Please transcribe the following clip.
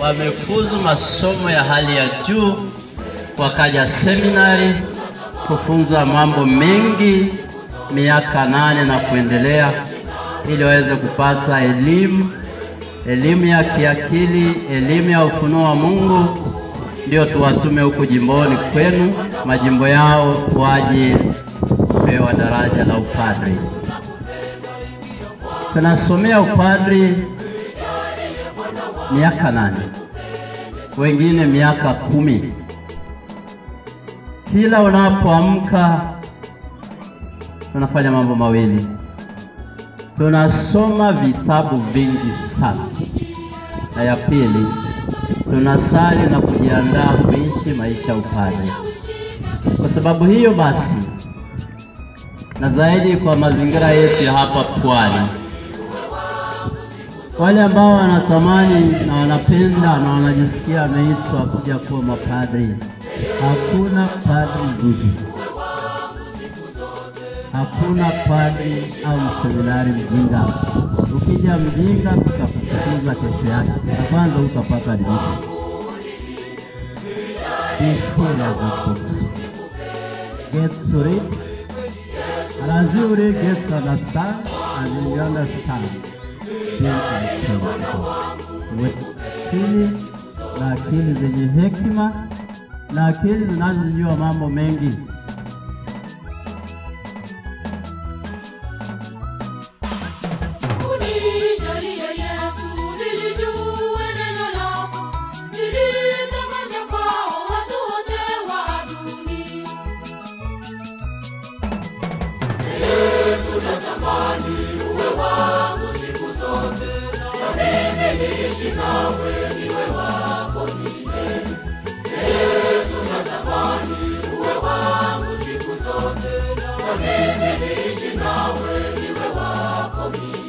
wamefuzu masomo ya hali ya juu, wakaja seminari kufunzwa mambo mengi miaka nane na kuendelea, ili waweze kupata elimu, elimu ya kiakili, elimu ya ufunuo wa Mungu, ndio tuwatume huku jimboni kwenu, majimbo yao waje kupewa daraja la upadri. Tunasomea upadri miaka nane, wengine miaka kumi. Kila unapoamka tunafanya mambo mawili, tunasoma vitabu vingi sana, na ya pili tunasali na kujiandaa kuishi maisha ya upadre. Kwa sababu hiyo basi, na zaidi kwa mazingira yetu ya hapa Pwani, wale ambao wanatamani na wanapenda na wanajisikia wameitwa kuja kuwa mapadri, hakuna padri mzuri, hakuna padri au mseminari mjinga. Ukija mjinga, tutakufukuza kesho yake, na kwanza utapata admission. Be full of the book. Get to read, and as you read, get to understand, and you understand, then I tell you. With akili na akili zenye hekima na akili zinazojua mambo mengi. Unijalie Yesu, nilijue neno lako, nilitangaze kwao watu wote wa dunia. Yesu, natamani uwe wangu siku zote, na mimi niishi nawe, niwe wako milele. Yesu, natamani uwe wangu siku zote, na mimi niishi nawe, niwe wako milele.